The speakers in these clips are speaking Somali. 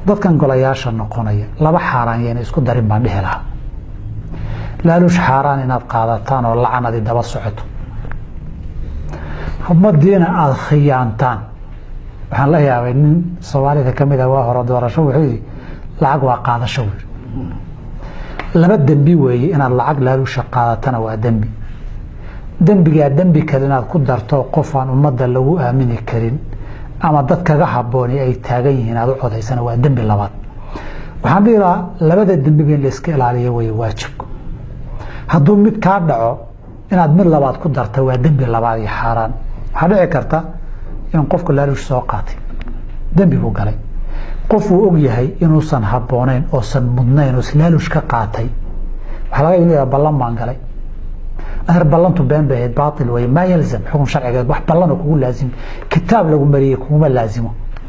dadkan golayaasha noqonaya laba xaaraan yayna isku darin baan dhihi lahaa laaluush xaaraan inaad qaadataan oo lacanadi daba socoto ummadiina aada khiyaantaan waxaan la yaabay nin soomaalida ka mid ah waa hore doorasho wuxuu yidhi lacag waa qaadasho wy laba dembi weeye inaad lacag laaluusha qaadatana waa dembi dembigaa dembi kale inaad ku darto qof aan ummadda lagu aamini karin ama dad kaga habooni ay taagan yihiin aad u codaysana waa dembi labaad waxaan dhihi lahaa labada dembiba in la iska ilaaliyo wey waajibku hadduu mid kaa dhaco inaad mid labaad ku darta waa dembi labaad iyo xaaraan waxaa dhici karta in qofku laaluush soo qaatay dembi buu galay qof uu og yahay inuusan habooneyn oosan mudnayn oo laaluush ka qaatay waxaa laga inu ballan baan galay aher ballantu been bay ahayd baail wey maa yalzam xukun sharcigeed wax ballanoo kugu laazim kitaab lagu mariyey kuguma laazimo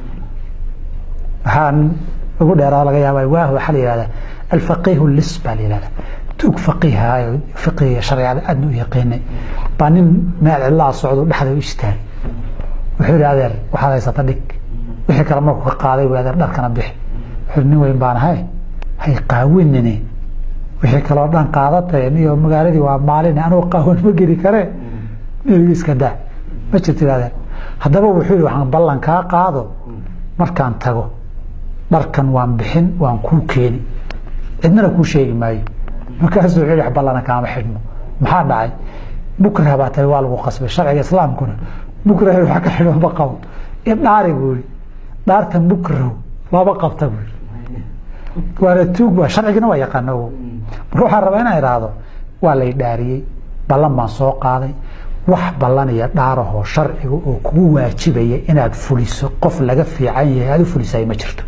waxaan ugu dheeraa laga yaaba waah waxaa la yihahdaa alfaqiihu lis baa la yihahdaa tuug faqiihayo fiqiga sharciyada aadna u yaqiinay baa nin meel cidlaa socdo dhexda u istaagay wuxuu yihi adeer waxaad haysata dhig wixii kale markuu ka qaaday wy adeer dharkana bixi wuxuu nin weyn baan ahay hay qaawinine wixii kaloo dhan qaadatay niyo magaaladii waa maalin anuu qaawan ma geli kare nigi iska daa ma jirto adeer haddaba wuxuu yihi waxaan ballan kaa qaado markaan tago dharkan waan bixin waan kuu keeni cidnana kuu sheegi maayo markaasuu wuxuu yihi ballana kaama xidhno maxaa dhacay bukrah baa tahay waa lagu qasbay sharciga islaamkuna bukrah wax ka xidho ma qabo dhaari buu yihi dhaartan bukrahu lama qabta buu yihi waana tuug waa sharcigina waa yaqaano marka waxaan rabaa inaan idhaahdo waa lay dhaariyey ballan baan soo qaaday wax ballan iyo dhaarahoo sharciga oo kugu waajibaya inaad fuliso qof laga fiican yahay aad u fulisay ma jirto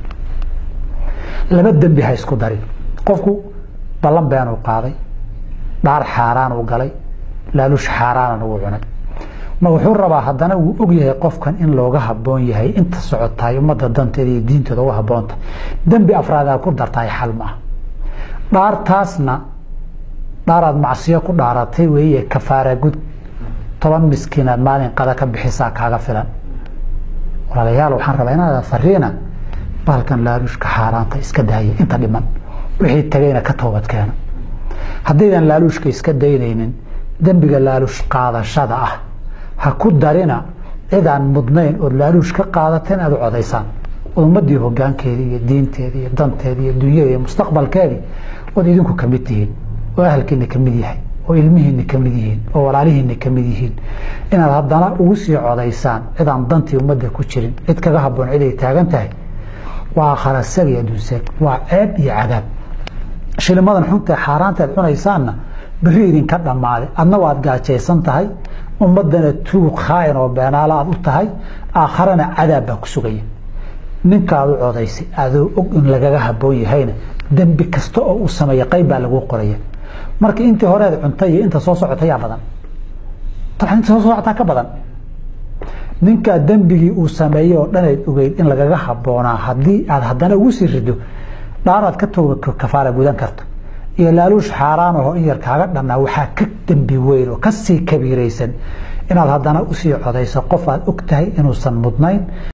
laba dembi ha isku darin qofku ballan beenuu qaaday dhaar xaaraan uu galay laaluush xaaraanan uu cunay ma wuxuu rabaa haddana wuu og yahay qofkan in looga haboon yahay inta socotahay ummadda danteeda iyo diintooda uga haboonta dembi afraadaa ku dartahay xal maaha dhaartaasna dhaaraad macsiyo ku dhaaratay weeye kafaara gud toban miskiinaad maalin qada ka bixisaa kaaga filan walaalayaal waxaan rabaa inaad fariina baalkan laaluushka xaaraanta iska daaya inta dhiman wixii tagayna ka toobad keena haddaydan laaluushka iska daynaynin dembiga laaluush qaadashada ah ha ku darina cidaan mudnayn ood laaluush ka qaadata in aad u codaysaan ood ummadii hogaankeedii iyo diinteedii iyo danteedii iyo dunyada iyo mustaqbalkeedii ood idinku kamid tihiin oo ahalkiina kamid yahay oo ilmihiina kamid yihiin oo walaalihiina kamid yihiin inaad haddana ugu sii codaysaan cidaan dantii ummadda ku jirin cid kaga haboon cid ay taagan tahay waa kharasag iyo adduunseeg waa ceeb iyo cadaab shilimadan xunta xaaraanta aad cunaysaanna beri idinka dhammaaday adna waad gaajaysan tahay ummadana tuug khaain oo beenaalo aad u tahay aakharana cadaab baa ku sugaya ninkaad u codaysay adoo og in lagaga haboon yahayna dembi kasta oo uu sameeya qayb baa lagu qoraya marka intii horeed cuntay iyo inta soo socotayaa badan dabcan inta soo socotaa ka badan ninkaa dembigii uu sameeyey oo dhanayd ogeyd in lagaga haboonaa haddii aad haddana ugu sii rido dhaaraad ka tooga kafaara gudan karto iyo laaluush xaaraan aho in yar kaaga dhannaa waxaa ka dembi weyn oo kasii kabiiraysan inaad haddana usii codayso qof aad og tahay inuusan mudnayn